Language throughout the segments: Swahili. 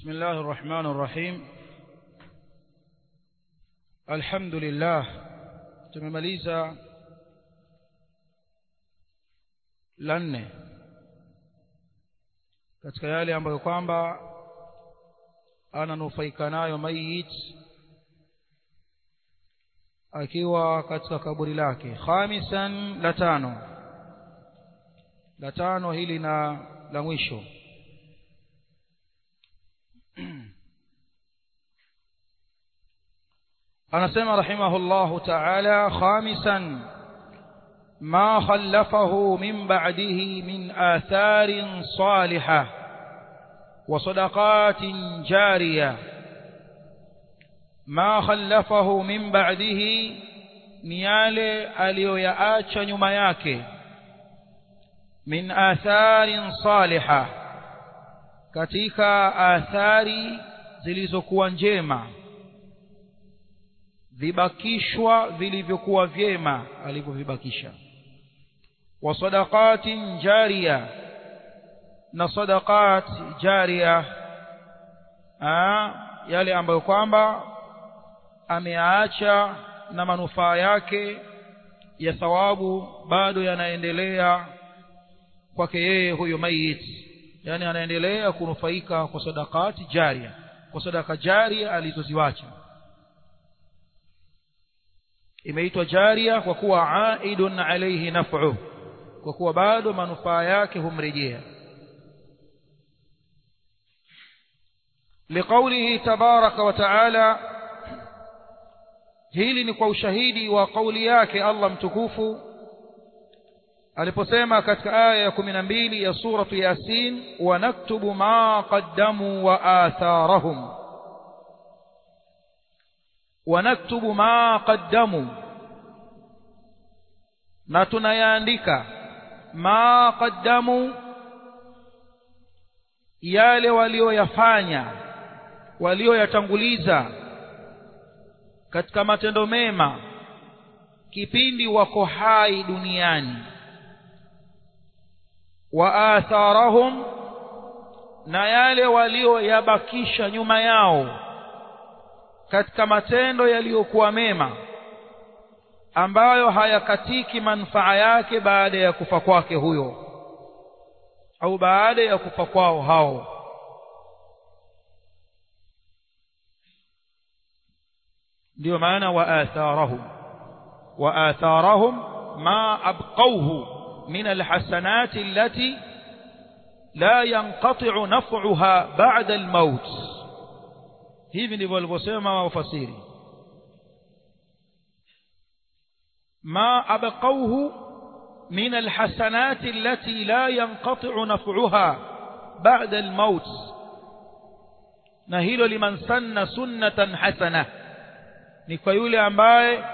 بسم الله الرحمن الرحيم الحمد لله tumemaliza la nne katika yale ambayo kwamba ananufaika nayo mayit akiwa katika kaburi lake khamisan la tano la tano hili na la mwisho anasema rahimahullahu ta'ala khamisan ما خلفه من بعده من آثار صالحة وصدقات جارية ما خلفه من بعده نيالي aliyoyaacha nyuma yake min atharin saliha katika athari zilizokuwa njema vibakishwa vilivyokuwa vyema alivyovibakisha wa sadaqatin jariya na sadaqat jariya yale ambayo kwamba ameacha na manufaa yake ya thawabu bado yanaendelea kwake yeye huyo mayit yani anaendelea kunufaika kwa sadaqati jaria kwa sadaka jaria alizoziwacha imeitwa jaria kwa kuwa aidun alayhi naf'u kwa kuwa bado manufaa yake humrejea liqaulihi tabaraka wa taala hili ni kwa ushahidi wa kauli yake Allah mtukufu aliposema katika aya ya 12 ya suratu yasin wa naktubu ma qaddamu wa atharahum wa naktubu ma qaddamu na tunayaandika ma qaddamu yale walioyafanya walioyatanguliza katika matendo mema kipindi wako hai duniani wa atharahum na yale walioyabakisha nyuma yao katika matendo yaliyokuwa mema ambayo hayakatiki manufaa yake baada ya kufa kwake huyo au baada ya kufa kwao hao ndio maana wa atharahum wa atharahum ma abqawhu min alhasanati allati la yanqati'u naf'uha ba'da almaut hivi ndivyo walivyosema wafasiri ما أبقوه من الحسنات التي لا ينقطع نفعها بعد الموت نهيل لمن سن سنة حسنة نكويول أمباي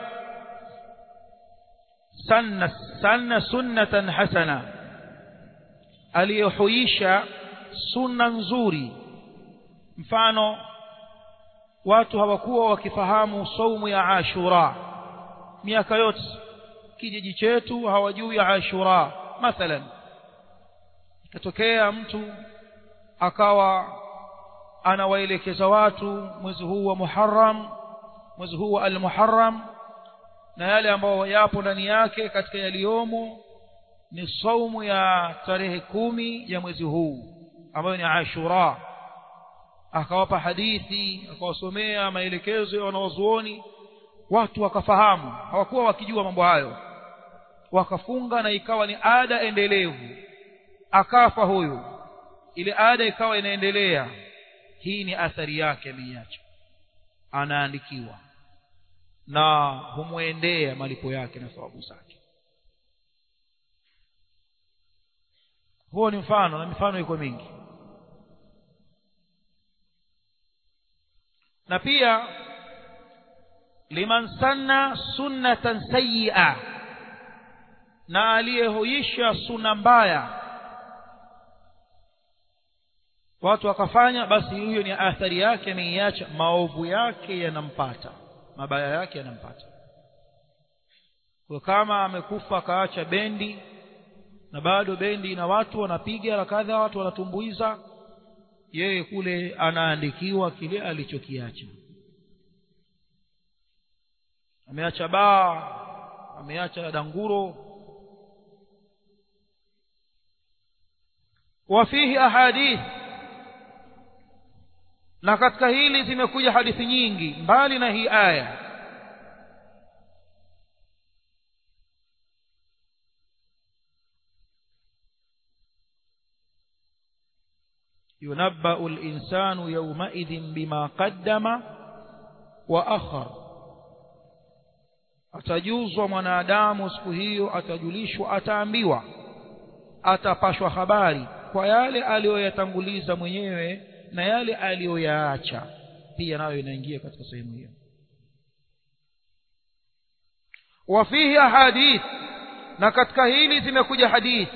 سن سن سنة حسنة aliyohuisha sunna nzuri mfano watu hawakuwa wakifahamu saumu ya ashura miaka yote kijiji chetu hawajui ashura mathalan katokea mtu akawa anawaelekeza watu mwezi huu wa Muharram mwezi huu wa al-Muharram na yale ambayo yapo ndani yake katika yaliyomo ni saumu ya tarehe kumi ya mwezi huu ambayo ni Ashura akawapa hadithi akawasomea maelekezo ya wanawazuoni watu wakafahamu hawakuwa wakijua mambo hayo wakafunga na ikawa ni ada endelevu akafa huyu ile ada ikawa inaendelea hii ni athari yake ameiacha anaandikiwa na humwendea malipo yake na thawabu zake huo ni mfano na mifano iko mingi na pia liman sanna sunnatan sayyi'a na aliyehuisha sunna mbaya watu wakafanya basi huyo ni athari yake ameiacha maovu yake yanampata mabaya yake yanampata kwa kama amekufa akaacha bendi na bado bendi na watu wanapiga na kadha watu wanatumbuiza yeye kule anaandikiwa kile alichokiacha ameacha baa ameacha danguro وفيه أحاديث na katika hili zimekuja hadithi nyingi mbali na hii aya ينبأ الإنسان يومئذ بما قدم وأخر atajuzwa mwanadamu siku hiyo atajulishwa ataambiwa atapashwa habari kwa yale aliyoyatanguliza mwenyewe na yale aliyoyaacha pia nayo inaingia katika sehemu hiyo wafihi ahadith na katika hili zimekuja hadith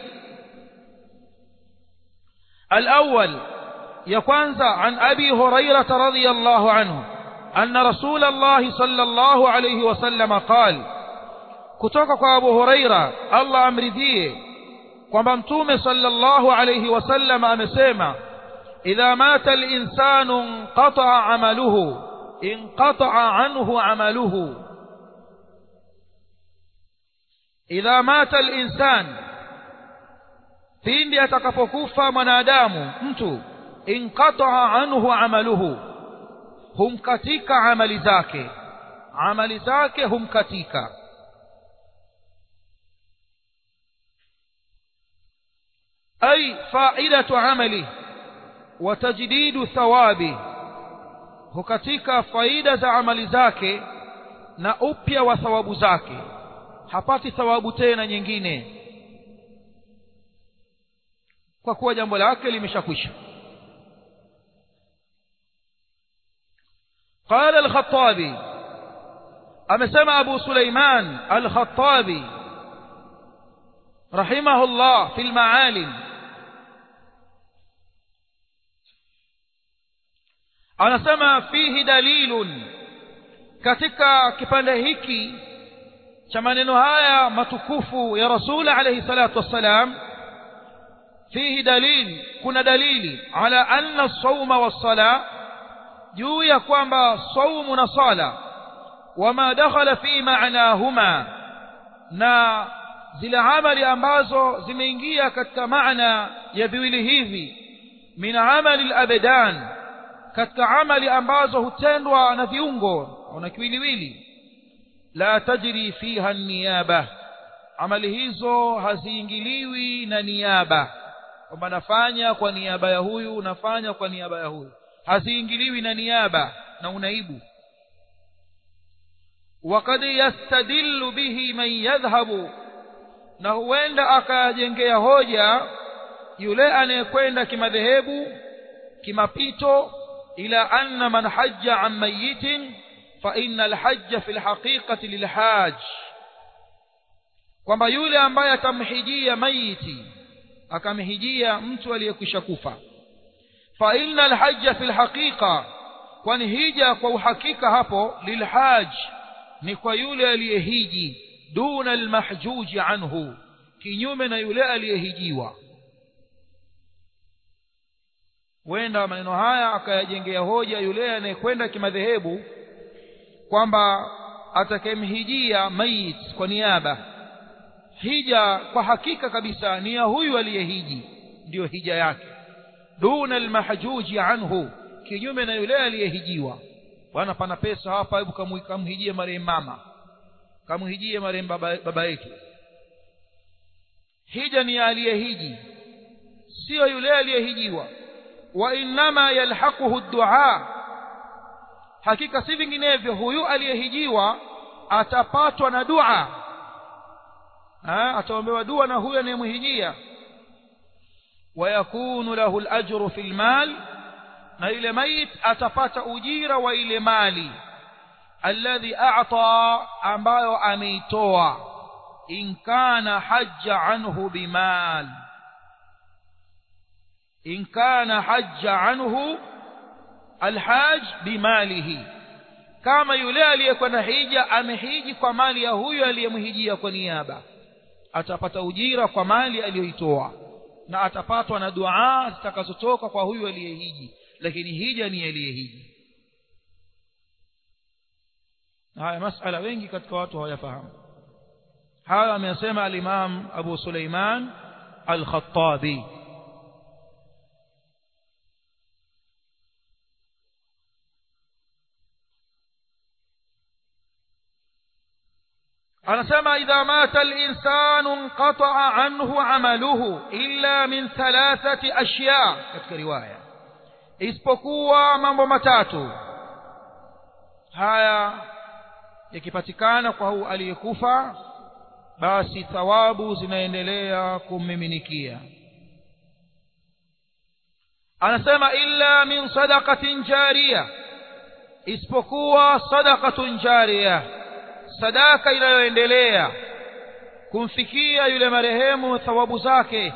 الأول يكوانز عن أبي هريرة رضي الله عنه أن رسول الله صلى الله عليه وسلم قال كتوك أبو هريرة الله أمرذيه kwamba mtume sallallahu alayhi wasallam amesema idha mata al-insanu inqata'a 'amaluhu inqata'a 'anhu 'amaluhu idha mata al-insan pindi atakapokufa mwanadamu mtu inqata'a 'anhu 'amaluhu humkatika amali zake amali zake humkatika أي فائدة عمله وتجديد ثوابه hukatika faida za amali zake na upya wa thawabu zake hapati thawabu tena nyingine kwa kuwa jambo lake limeshakwisha قال الخطابي amesema Abu Suleiman al-Khattabi رحمه الله في المعالم anasema fihi dalilun katika kipande hiki cha maneno haya matukufu ya rasul alayhi salatu wassalam fihi dalil kuna dalili ala anna as-sawma was-sala juu ya kwamba saumu na sala wama dakhala fi ma'nahuma na zile amali ambazo zimeingia katika maana ya viwili hivi min amali al-abdan katika amali ambazo hutendwa na viungo na kiwiliwili la tajri fiha niyaba amali hizo haziingiliwi na niaba kwamba nafanya kwa niaba ya huyu nafanya kwa niaba ya huyu haziingiliwi na niaba na unaibu وقد يستدل به من يذهب na huenda akajengea hoja yule anayekwenda kimadhehebu kimapito إلى أن من حج عن ميت فإن الحج في الحقيقة للحاج kwamba yule ambaye atamhijia maiti akamhijia mtu aliyekwisha kufa fa inna alhajja fi alhaqiqa kwani hija kwa uhakika hapo lilhaj ni kwa yule aliyehiji duna almahjuji anhu kinyume na yule aliyehijiwa huenda maneno haya akayajengea hoja yule anayekwenda kimadhehebu kwamba atakayemhijia mayit kwa niaba hija kwa hakika kabisa ni ya huyu aliyehiji ndiyo hija yake duna almahjuji anhu kinyume na yule aliyehijiwa bwana pana pesa hapa hebu kamhijie marehemu mama kamhijie marehemu baba, baba yetu hija ni ya aliyehiji sio yule aliyehijiwa وإنما يلحقه الدعاء hakika si vinginevyo huyu aliyehijiwa atapatwa na dua ataombewa dua na huyu anayemhijia wayakunu lahu alajru fi almal na ile mayit atapata ujira wa ile mali alladhi a'ta ambayo ameitoa in kana hajja anhu bimal إن كان حج عنه الحاج بماله كما yule aliyekwenda hija amehiji kwa mali ya huyo aliyemhijia kwa niaba atapata ujira kwa mali aliyoitoa na atapatwa na dua zitakazotoka kwa huyu aliyehiji lakini hija ni aliyehiji na haya masala wengi katika watu hawayafahamu haya ameyasema al-Imam Abu Suleiman al-Khattabi anasema idha mata al-insanu inqata'a anhu 'amaluhu illa min thalathati ashya katika riwaya isipokuwa mambo matatu haya yakipatikana kwa huu aliyekufa basi thawabu zinaendelea kummiminikia anasema illa min sadaqatin jariya isipokuwa sadaqatun jariya sadaka inayoendelea kumfikia yule marehemu thawabu zake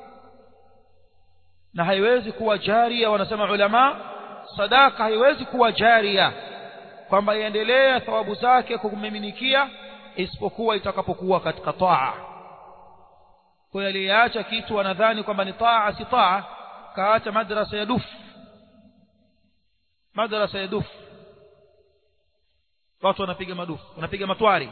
na haiwezi kuwa jaria wanasema ulama sadaka haiwezi kuwa jaria kwamba iendelee thawabu zake kumiminikia isipokuwa itakapokuwa katika taa kwa aliyeacha kitu anadhani kwamba ni taa si taa kaacha madrasa ya dufu madrasa ya dufu watu wanapiga madufu wanapiga matwari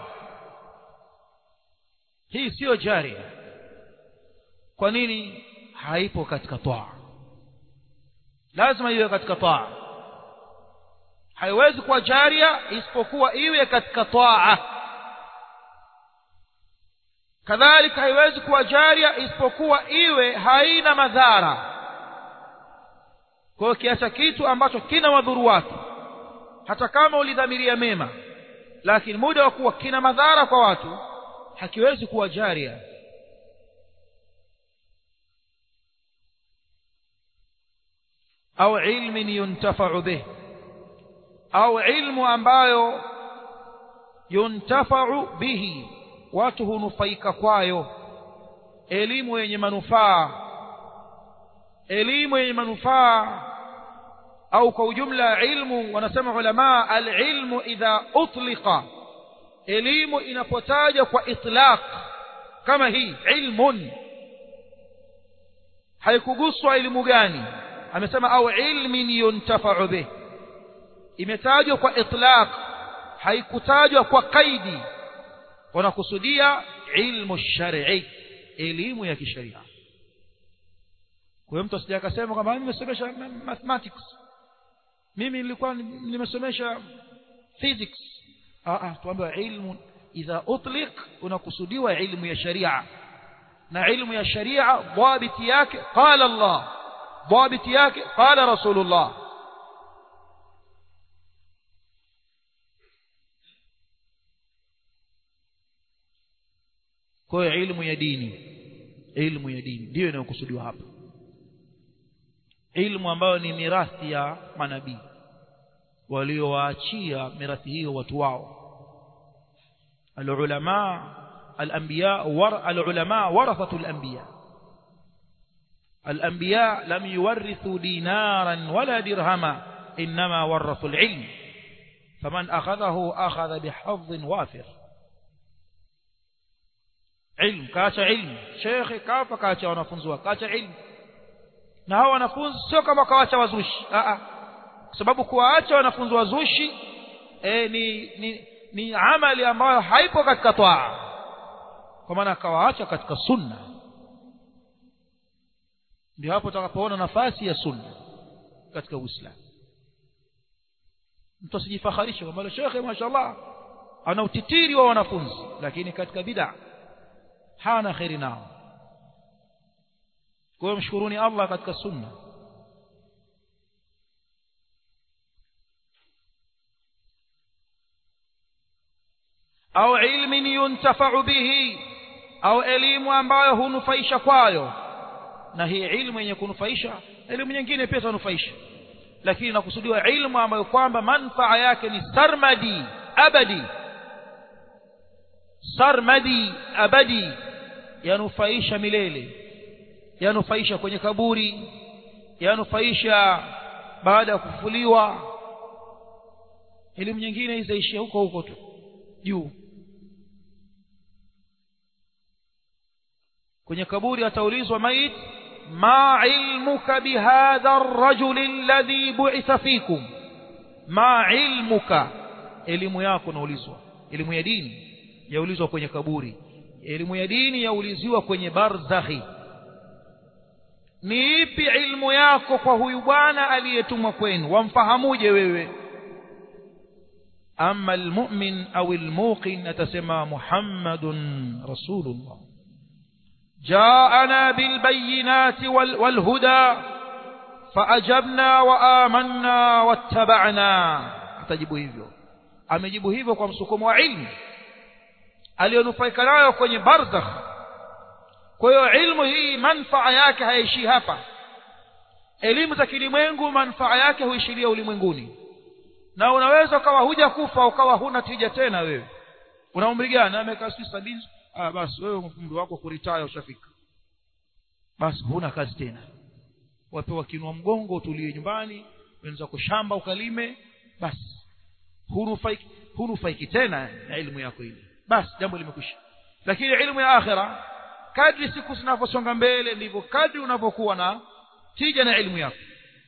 hii siyo jaria kwa nini haipo katika taa lazima iwe katika taa haiwezi kuwa jaria isipokuwa iwe katika taa kadhalika haiwezi kuwa jaria isipokuwa iwe haina madhara kwa hiyo kiacha kitu ambacho kina wadhuru watu hata kama ulidhamiria mema lakini muda wa kuwa kina madhara kwa watu hakiwezi kuwa jaria au ilmin yuntafa'u bih au ilmu ambayo yuntafa'u bihi watu hunufaika kwayo elimu yenye manufaa elimu yenye manufaa au kwa ujumla ilmu wanasema ulama alilmu idha utliqa elimu inapotaja kwa itlaq kama hii ilmun haikuguswa elimu gani amesema au ilmin yuntafa'u bih imetajwa kwa itlaq haikutajwa kwa kaidi wanakusudia ilmu shar'i elimu ya kisheria kwa hiyo mtu asije akasema kwamba mimi nimesomesha mathematics mimi nilikuwa nimesomesha physics ah ah tuambiwa ilmu idha utliq unakusudiwa ilmu ya sharia na ilmu ya sharia dhabiti yake qala Allah dhabiti yake qala rasulullah kwa hiyo ilmu ya dini ilmu ya dini ndiyo inayokusudiwa hapa ilmu ambayo ni mirathi ya manabii waliowaachia mirathi hiyo watu wao alulama alanbiya war alulama warathatu alanbiya الأنبياء لم يورثوا دينارا ولا درهما إنما ورثوا العلم فمن أخذه أخذ بحظ وافر علم كاcha علم شيخ kafa kaacha wanafunzi wake kaacha ilmu na hao wanafunzi sio kama kawaacha wazushi a a kwa sababu kuwaacha wanafunzi wazushi e, ni, ni ni amali ambayo haipo katika taa kwa maana akawaacha katika sunna ndio hapo utakapoona nafasi ya sunna katika Uislamu mtu asijifaharishe kwamba shekhe mashaallah ana utitiri wa wanafunzi lakini katika bid'a hana khairi nao kwa hiyo mshukuruni Allah katika sunna au ilmin yuntafa'u bihi au elimu ambayo hunufaisha kwayo na hii ilmu yenye kunufaisha elimu nyingine pia tanufaisha lakini nakusudiwa ilmu ambayo kwamba manfaa yake ni sarmadi abadi sarmadi abadi yanufaisha milele yanufaisha kwenye kaburi yanufaisha baada ya kufufuliwa elimu nyingine izaishia huko huko tu juu kwenye kaburi ataulizwa maiti ما علمك بهذا الرجل الذي بعث فيكم ما علمك elimu yako naulizwa elimu ya dini yaulizwa kwenye kaburi elimu ya dini yauliziwa kwenye barzakhi ni ipi ilmu yako kwa huyu bwana aliyetumwa kwenu wamfahamuje wewe ama almu'min au almuqin atasema muhammadun rasulullah جاءنا بالبينات والهدى فأجبنا وآمنا واتبعنا atajibu hivyo amejibu hivyo kwa msukumo wa ilmu aliyonufaika nayo kwenye barzakh kwa hiyo ilmu hii manfaa yake haishii hapa elimu za kilimwengu manfaa yake huishiria ulimwenguni na unaweza ukawa huja kufa ukawa huna tija tena wewe una umri gani amekaa si sabini ah basi wewe umri wako kuritaya ushafika basi huna kazi tena wapewa kinua mgongo utulie nyumbani wenza kushamba ukalime basi hunufaiki hunufaiki tena na elimu yako ile basi jambo limekwisha lakini elimu ya akhira kadri siku zinavyosonga mbele ndivyo kadri unavyokuwa na tija na elimu yako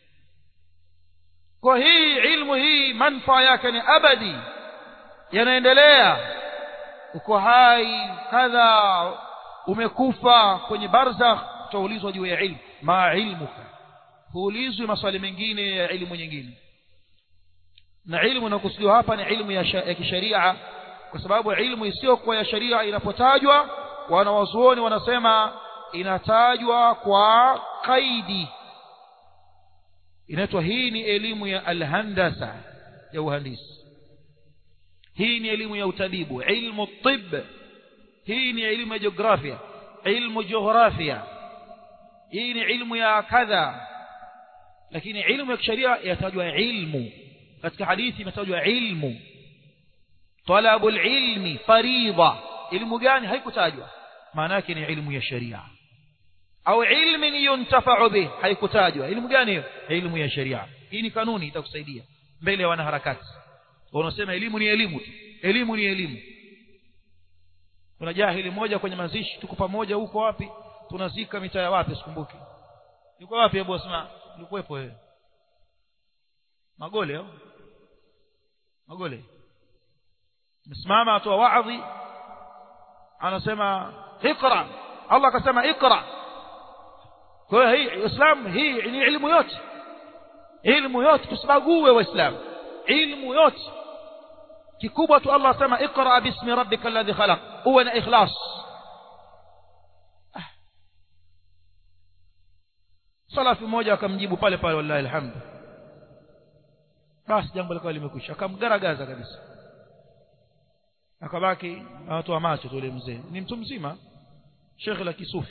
kwa hii ilmu hii manfaa yake ni abadi yanaendelea uko hai kadha umekufa kwenye barzakh utaulizwa juu ya ilmu ma ilmuka huulizwi maswali mengine ya ilmu nyingine na ilmu inakusudiwa hapa ni ilmu ya, ya kisheria kwa sababu ilmu isiyokuwa ya sheria inapotajwa wanawazuoni wanasema inatajwa kwa kaidi inaitwa hii ni elimu ya alhandasa ya uhandisi hii ni elimu ya utabibu ilmu tib hii ni elimu ya jiografia ilmu jiografia hii ni ilmu ya kadha lakini ilmu ya kisheria yatajwa ilmu katika hadithi imetajwa ilmu talabu ilmi faridha ilmu gani haikutajwa maana yake ni ilmu ya sheria au ilmin yuntafa'u bih haikutajwa ilmu gani hiyo ilmu ya sheria hii ni kanuni itakusaidia mbele ya wanaharakati wanasema elimu ni elimu tu elimu ni elimu kuna jahili moja kwenye mazishi tuko pamoja huko wapi tunazika mitaa ya wapi sikumbuki yuko wapi hebu asema ulikuwepo wewe magole au magole msimama atoa waadhi anasema ikra Allah akasema ikra kwa hiyo hii Islam hii ni elimu yote elimu yote tusibague waislamu ilmu yote kikubwa tu Allah asema ikra bismi rabbika alladhi khalaq uwe na ikhlas salafi mmoja akamjibu pale pale wallahi alhamd basi jambo likawa limekwisha akamgaragaza kabisa akabaki anatoa macho tule mzee ni mtu mzima shekhe la kisufi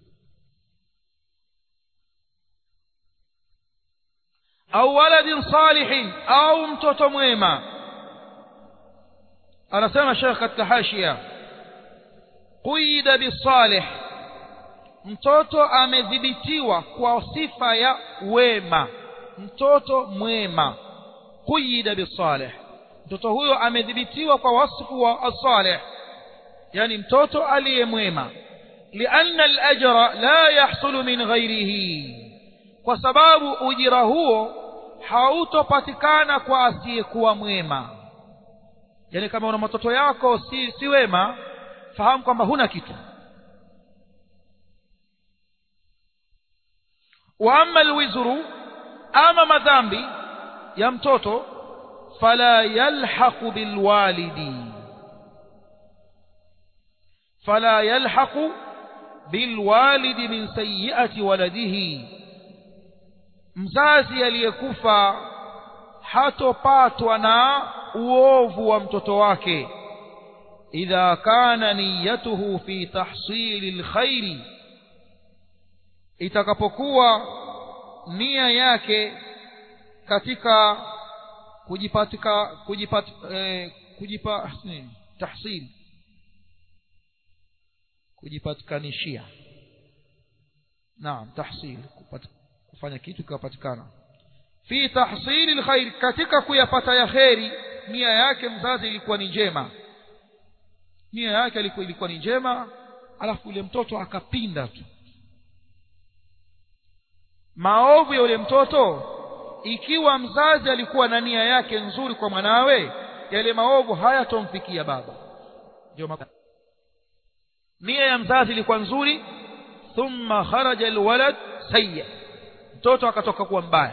au waladin salihin au mtoto mwema anasema shekh katika hashia quyida bisalih mtoto amedhibitiwa kwa sifa ya wema mtoto mwema quyida bisalih mtoto huyo amedhibitiwa kwa wasfu wa asalih yani mtoto aliyemwema lianna alajra la yahsulu min ghairihi kwa sababu ujira huo hautopatikana kwa asiyekuwa mwema yani kama una matoto yako si, si wema fahamu kwamba huna kitu wa amma alwizru ama madhambi ya mtoto fala yalhaqu bilwalidi fala yalhaqu bilwalidi min sayyi'ati waladihi mzazi aliyekufa hatopatwa na uovu wa mtoto wake idha kana niyatuhu fi tahsili alkhairi itakapokuwa nia yake katika kujipatika kujipat, eh, kujipa nini tahsil kujipatikanishia naam tahsil kufanya kitu kikapatikana fi tahsili alkhair katika kuyapata ya kheri nia yake mzazi ilikuwa ni njema nia yake ilikuwa ilikuwa ni njema alafu yule mtoto akapinda tu maovu ya yule mtoto ikiwa mzazi alikuwa na nia yake nzuri kwa mwanawe yale maovu hayatomfikia baba ndio nia ya mzazi ilikuwa nzuri thumma kharaja alwalad sayya mtoto akatoka kuwa mbaya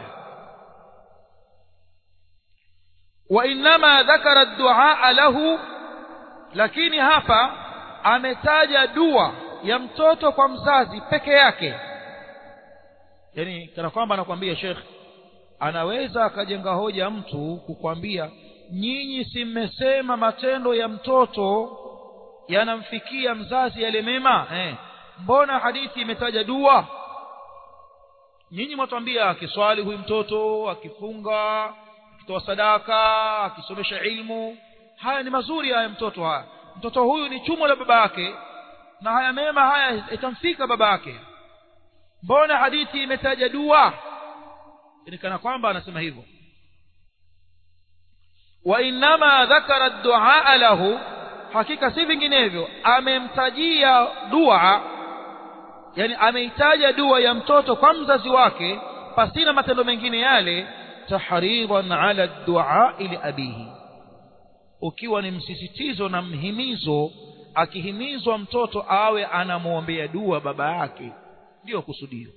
wa inma dhakara ad-du'a lahu lakini hapa ametaja dua ya mtoto kwa mzazi peke yake yani kana kwamba anakuambia Sheikh anaweza akajenga hoja mtu kukwambia nyinyi si mmesema matendo ya mtoto yanamfikia mzazi yale mema eh mbona hadithi imetaja dua nyinyi mwatwambia akiswali huyu mtoto akifunga akitoa sadaka akisomesha ilmu haya ni mazuri haya mtoto haya mtoto huyu ni chumo la baba yake na haya mema haya itamfika baba yake mbona hadithi imetaja dua ni kana kwamba anasema hivyo wa inma dhakara ad-du'a lahu hakika si vinginevyo amemtajia dua yani ameitaja dua ya mtoto kwa mzazi wake pasina matendo mengine yale tahridan ala ad-du'a li abihi ukiwa ni msisitizo na mhimizo akihimizwa mtoto awe anamwombea dua baba yake ndio kusudio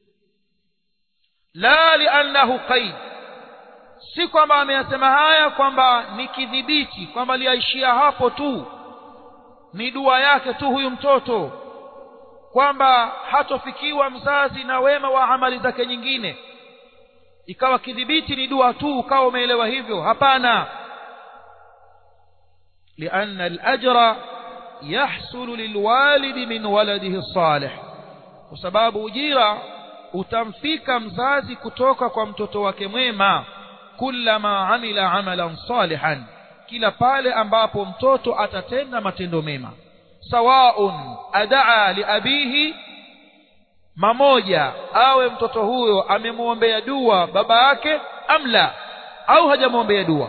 la li'annahu qaid si kwamba ameyasema haya kwamba ni kidhibiti kwamba liaishia hapo tu ni dua yake tu huyu mtoto kwamba hatofikiwa mzazi na wema wa amali zake nyingine ikawa kidhibiti ni dua tu ukawa umeelewa hivyo hapana لأن الأجر يحصل للوالد من ولده الصالح وسباب أجيرا utamfika mzazi kutoka kwa mtoto wake mwema kullama amila amalan salihan kila pale ambapo mtoto atatenda matendo mema sawaun adaa liabihi mamoja awe mtoto huyo amemwombea dua baba yake amla au hajamwombea dua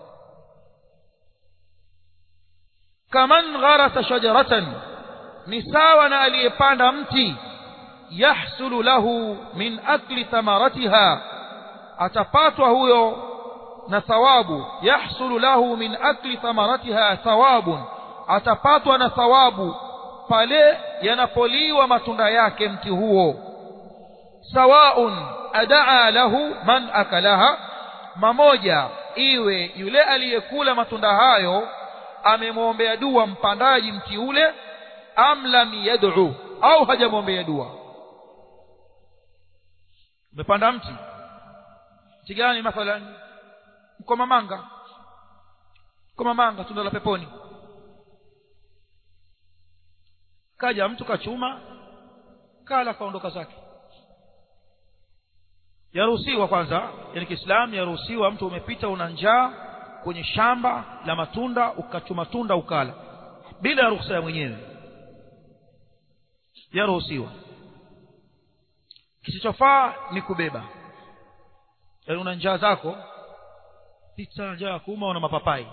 kaman gharasa shajaratan ni sawa na aliyepanda mti yahsulu lahu min akli thamaratiha atapatwa huyo na thawabu yahsulu lahu min akli thamaratiha thawabun atapatwa na thawabu pale yanapoliwa matunda yake mti huo sawaun adaa lahu man akalaha mamoja iwe yule aliyekula matunda hayo amemwombea dua mpandaji mti ule am lam yad'u au hajamwombea dua umepanda mti mti gani mathalan mkomamanga mkomamanga tunda la peponi kaja mtu kachuma kala kaondoka zake yaruhusiwa kwanza yani Kiislamu yaruhusiwa mtu umepita una njaa kwenye shamba la matunda ukachuma tunda ukala bila ruhusa ya mwenyewe yaruhusiwa kisichofaa ni kubeba yaani una njaa zako pita njaa kuuma una mapapai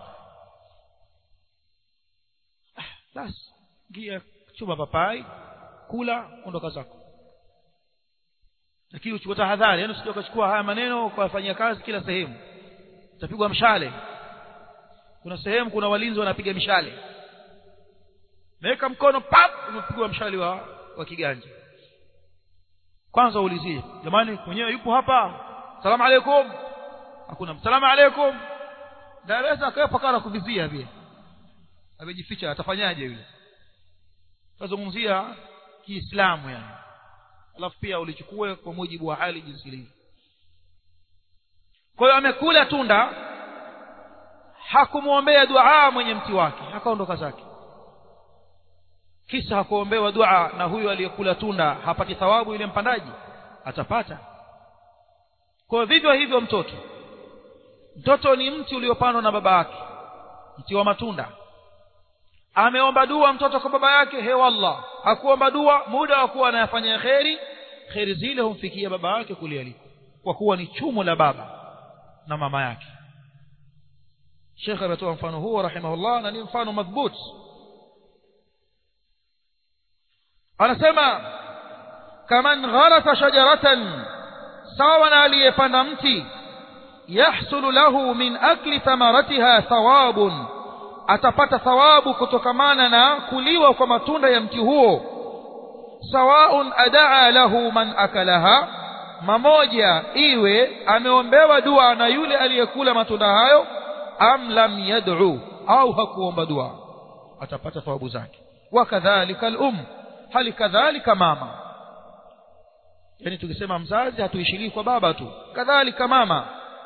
ah, basi gia chuma papai kula ondoka zako lakini uchukue tahadhari yani usije ukachukua haya maneno ukafanyia kazi kila sehemu utapigwa mshale kuna sehemu kuna walinzi wanapiga mishale meweka mkono pap umepigwa mshale wa, wa kiganja kwanza uulizie jamani mwenyewe yupo hapa salamu alaikum hakuna salamu alaikum darasa akawepo kana kuvizia pia amejificha atafanyaje yule tazungumzia kiislamu yani alafu pia ulichukue kwa mujibu wa hali jinsi ilivyo kwa hiyo amekula tunda hakumwombea dua mwenye mti wake akaondoka zake kisa hakuombewa dua na huyu aliyekula tunda hapati thawabu yule mpandaji atapata kwa vivyo hivyo mtoto mtoto ni mti uliopandwa na baba yake mti wa matunda ameomba dua mtoto kwa baba yake he wallah hakuomba dua muda wa kuwa anayafanya kheri kheri zile humfikia baba yake kule aliko kwa kuwa ni chumo la baba na mama yake Sheikh ametoa mfano huo rahimahullah na ni mfano madhbut anasema kaman gharasa shajaratan sawa na aliyepanda mti yahsulu lahu min akli thamaratiha thawabun atapata thawabu kutokamana na kuliwa kwa matunda ya mti huo sawaun adaa lahu man akalaha mamoja iwe ameombewa dua na yule aliyekula matunda hayo am lam yad'u au hakuomba dua atapata thawabu zake wakadhalika al-um hali kadhalika mama yani tukisema mzazi hatuishilii kwa baba tu kadhalika mama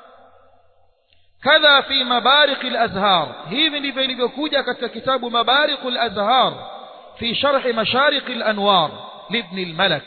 kadha fi mabariq al-azhar hivi ndivyo ilivyokuja katika kitabu mabariq al-azhar fi sharh mashariq al-anwar libn al-malak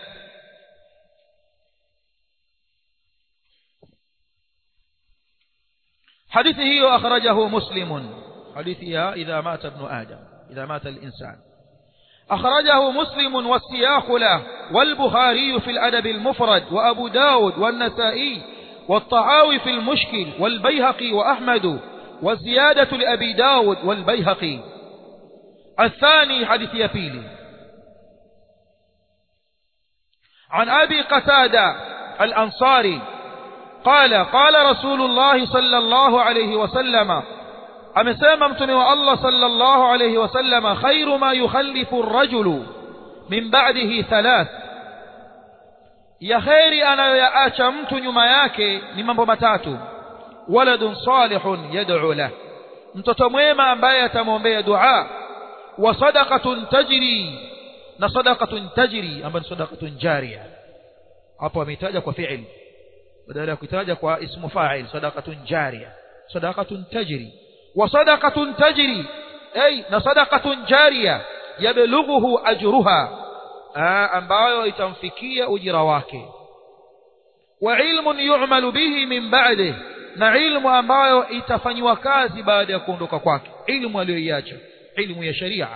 حديث هي أخرجه مسلم حديثها إذا مات ابن آدم إذا مات الإنسان أخرجه مسلم والسياق له والبخاري في الأدب المفرد وأبو داود والنسائي والطعاوي في المشكل والبيهقي وأحمد والزيادة لأبي داود والبيهقي الثاني حديث يبيلي عن أبي قتادة الأنصاري قال قال رسول الله صلى الله عليه وسلم amesema mtume wa Allah sallallahu alayhi wasallam khairu ma yukhallifu ar-rajulu min ba'dihi thalath ya khairi anayoyaacha mtu nyuma yake ni mambo matatu waladun salihun yad'u lah mtoto mwema ambaye atamwombea dua wa sadaqatun tajri na sadaqatun tajri ambayo ni sadaqatun jariya hapo ameitaja kwa fi'il badala ya kuitaja kwa ismu fa'il sadaqatun jariya sadaqatun tajri وصدقة تجري أي صدقة جارية يبلغه أجرها ambayo itamfikia ujira wake wa ilmun yu'malu bihi min ba'dih na ilmu ambayo itafanywa kazi baada ya kuondoka kwake ilmu aliyoiacha ilmu ya sharia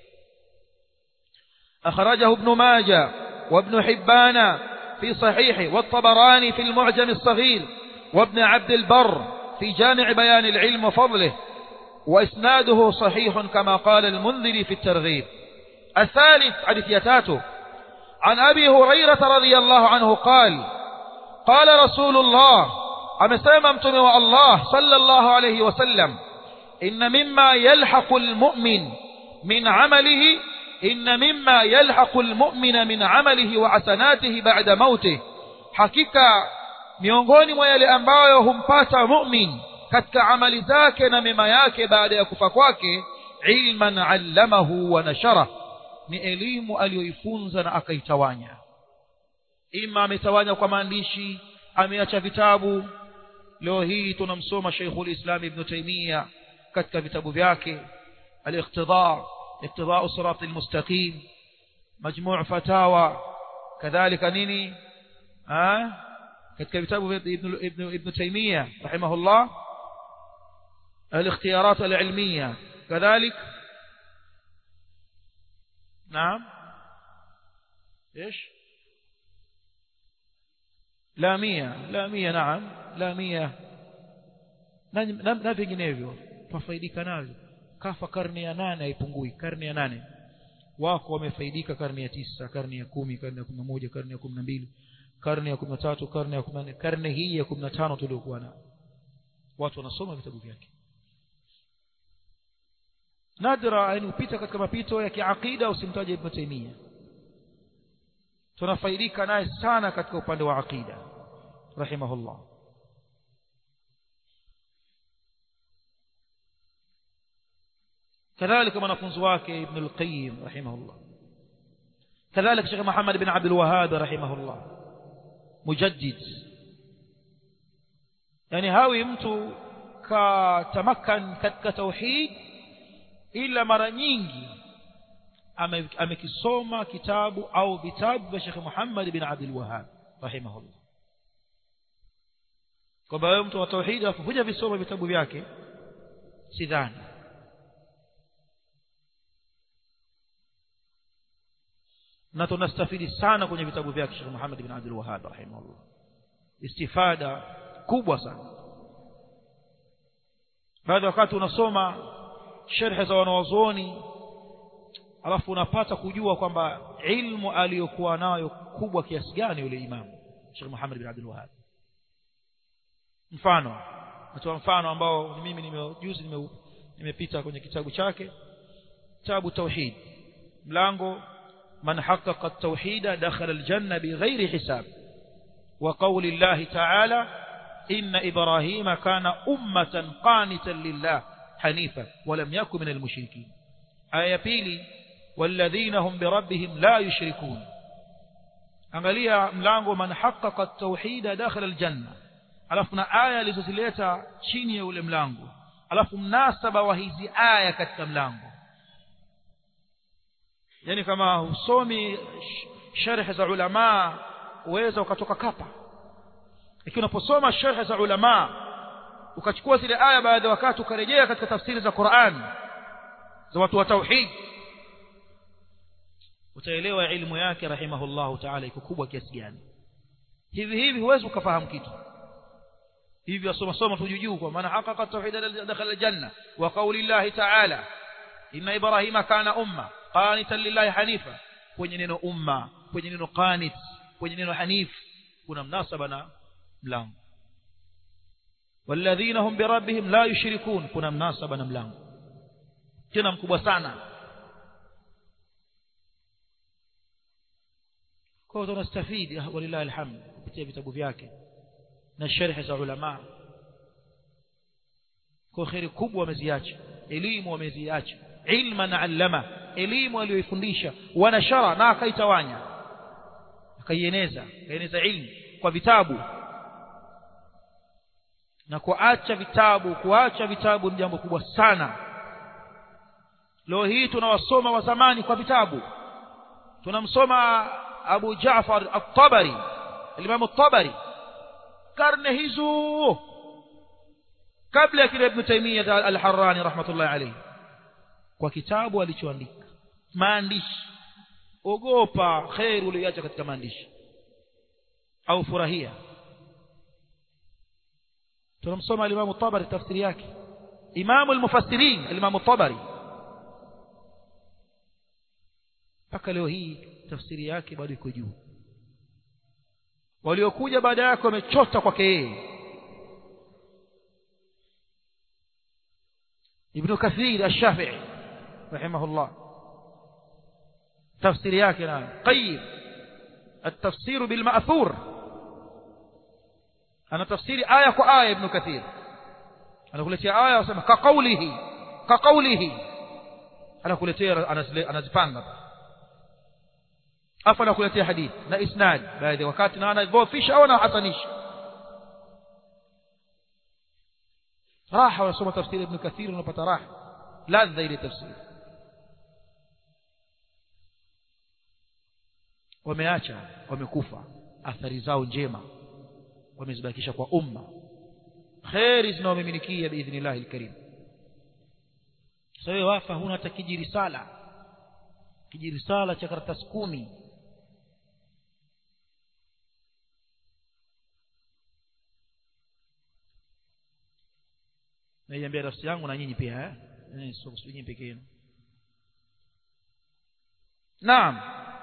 akhrajahu ibn majah wa ibn hibban fi sahih wa at-tabarani fi al-mu'jam as-saghir wa ibn abd al-barr في جامع بيان العلم وفضله وإسناده صحيح كما قال المنذر في الترغيب الثالث حديث يتاته عن أبي هريرة رضي الله عنه قال قال رسول الله أمسام امتنوا الله صلى الله عليه وسلم إن مما يلحق المؤمن من عمله إن مما يلحق المؤمن من عمله وحسناته بعد موته حقيقة miongoni mwa yale ambayo humpata mu'min katika amali zake na mema yake baada ya kufa kwake ilman allamahu wa nashara ni elimu aliyoifunza na akaitawanya ima ametawanya kwa maandishi ameacha vitabu leo hii tunamsoma Sheikhul Islam Ibn Taymiyyah katika vitabu vyake al-iqtida iqtida sirat al-mustaqim majmu' fatawa kadhalika nini ah katika vitabu vya ibn ibn ibn Taymiyyah rahimahullah الاختيارات العلمية كذلك نعم ايش لامية لامية نعم لامية na vinginevyo twafaidika navyo kafa karne ya nane haipungui karne ya nane wako wamefaidika karne ya tisa karne ya kumi karne ya kumi na moja karne ya kumi na mbili karne ya kumi na tatu karne ya kumi na nne karne hii ya kumi na tano tuliokuwa nayo watu wanasoma vitabu vyake nadra yani upita katika mapito ya kiaqida usimtaje Ibn Taymiyyah tunafaidika naye sana katika upande wa aqida rahimahullah كذلك mwanafunzi wake Ibn al-Qayyim rahimahullah كذلك Sheikh Muhammad bin Abdul Wahhab rahimahullah mujaddid yani hawi mtu katamakan katika tauhid ila mara nyingi amekisoma kitabu au vitabu vya Sheikh Muhammad bin Abdul Wahhab rahimahullah kwamba wewe mtu wa tauhid afuja visoma vitabu vyake sidhani na tunastafidi sana kwenye vitabu vyake Sheikh Muhammad bin Abdul Wahhab rahimahullah istifada kubwa sana baada wakati unasoma sherhe za wanawazuoni alafu unapata kujua kwamba ilmu aliyokuwa nayo kubwa kiasi gani yule imamu Sheikh Muhammad bin Abdul Wahhab mfano natoa mfano ambao ni mimi nimejuzi nime, nimepita kwenye kitabu chake kitabu tauhid mlango man haqqaqa at-tauhid dakhala al-janna bighairi hisab wa qawli Allah ta'ala inna ibrahima kana ummatan qanitan lillah hanifa wa lam yakun minal mushrikeen aya pili والذين هم بربهم لا يشركون angalia mlango man haqqaqa at-tauhid dakhala al-janna alafu na aya alizozileta chini ya ule mlango alafu mnasaba wa hizi aya katika mlango yani kama husomi sharh za ulama uweza ukatoka kapa lakini unaposoma sharh za ulama ukachukua zile aya baadhi ya wakati ukarejea katika tafsiri za Qur'an za watu wa tauhid utaelewa ilmu yake rahimahullahu ta'ala iko kubwa kiasi gani hivi hivi huwezi ukafahamu kitu hivi wasoma soma tu juu kwa maana haqqaqa tauhid dakhala aljanna wa qawli llahi ta'ala inna ibrahima kana umma qanitan lillahi hanifa kwenye neno umma kwenye neno qanit kwenye neno hanif kuna mnasaba na mlango walladhina hum birabbihim la yushrikun kuna mnasaba na mlango tena mkubwa sana kwa hiyo tunastafidi walillahi alhamd kupitia vitabu vyake na sharhi za ulama kwa khairi kubwa wameziacha elimu wameziacha ilman allama elimu aliyoifundisha wanashara na akaitawanya akaieneza akaieneza ilmu kwa vitabu na kuacha vitabu kuacha vitabu ni jambo kubwa sana leo hii tunawasoma wa zamani kwa vitabu tunamsoma Abu Jaafar at-Tabari Imam at-Tabari karne hizo kabla ya kile Ibn Taymiyyah al-Harrani rahmatullahi alayhi kwa kitabu alichoandika maandishi ogopa khair uliacha katika maandishi au furahia tunamsoma al-Imam at-Tabari tafsiri yake Imam al-Mufassirin al-Imam at-Tabari mpaka leo hii tafsiri yake bado iko juu waliokuja baada yake wamechota kwake yeye Ibn Kathir Ash-Shafi'i rahimahullah tafsiri yake na qayyim التفسير بالمأثور أنا تفسيري آية كآية ابن كثير أنا قلت يا آية وسمى كقوله كقوله أنا قلت يا أنا زفانغ afa nakuletea hadithi na isnad baadhi wakati na anadhoofisha au anahasanisha raha unasoma tafsiri ibn kathir unapata raha ladha ile tafsiri wameacha wamekufa athari zao njema wamezibakisha kwa umma kheri zinaomiminikia biidhnillah alkarim sasa wewe wafa huna hata kijirisala kijirisala cha karatasi kumi naiambia nafsi yangu na nyinyi pia eh sio nyinyi pekee yenu naam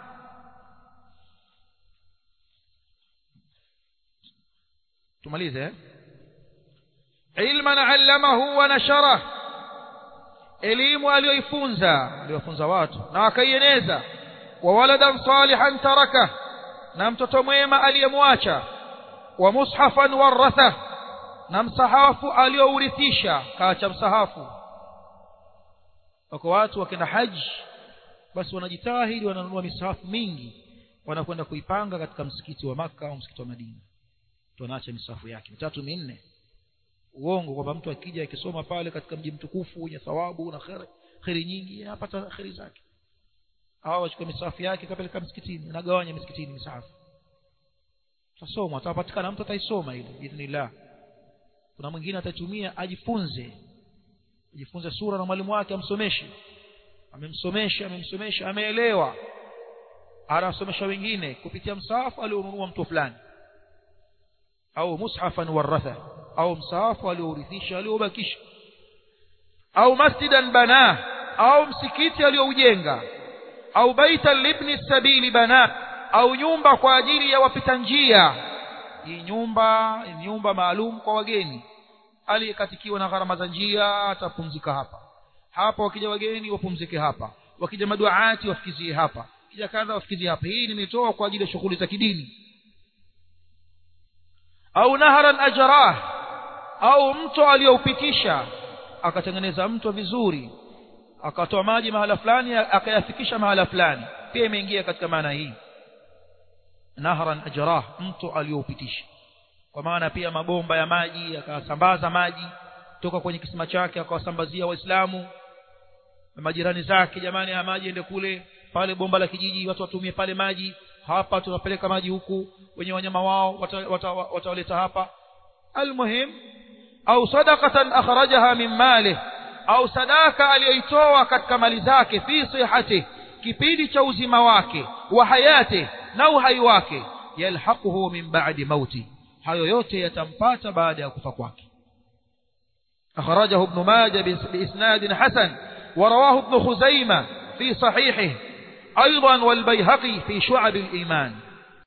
tumalize eh ilman allamahu wa nashara elimu aliyoifunza aliyofunza watu na akaieneza wa waladan salihan taraka na mtoto mwema aliyemwacha wa mushafan waratha na msahafu aliyourithisha kaacha msahafu wako watu wakenda haji basi wanajitahidi wananunua misahafu mingi wanakwenda kuipanga katika msikiti wa maka au msikiti wa Madina mtu anaacha misahafu yake mitatu minne uongo kwamba mtu akija akisoma pale katika mji mtukufu wenye thawabu na khairi khairi nyingi anapata khairi zake au achukue misahafu yake kapeleka msikitini anagawanya msikitini misahafu tasoma atapatikana mtu ataisoma ile biidhnillah kuna mwingine atatumia ajifunze ajifunze sura na mwalimu wake amsomeshe amemsomesha amemsomesha ameelewa anasomesha wengine kupitia msahafu alionunua mtu fulani au mushafan waratha au msahafu aliourithisha aliobakisha au masjidan bana au msikiti alioujenga au baitan libni sabili bana au nyumba kwa ajili ya wapita njia hii nyumba ni nyumba maalum kwa wageni aliyekatikiwa na gharama za njia atapumzika hapa hapa wakija wageni wapumzike hapa wakija maduaati wafikizie hapa kija kadha wafikizie hapa hii nimetoa kwa ajili ya shughuli za kidini au naharan ajrah au mto aliyoupitisha akatengeneza mto vizuri akatoa maji mahala fulani akayafikisha mahala fulani pia imeingia katika maana hii nahran ajrah mto aliyoupitisha kwa maana pia mabomba ya maji akasambaza maji toka kwenye kisima chake akawasambazia waislamu na majirani zake jamani ya maji ende kule pale bomba la kijiji watu watumie pale maji hapa tunapeleka maji huku wenye wanyama wao watawaleta wata, wata hapa almuhim au sadaqatan akhrajaha min mali au sadaka aliyoitoa katika mali zake fi sihati kipindi cha uzima wake wa hayati na uhai wake yalhaquhu min ba'di mauti hayo yote yatampata baada ya kufa kwake akhrajahu ibn majah biisnad hasan ورواه ابن خزيمة في صحيحه أيضا والبيهقي في شعب الإيمان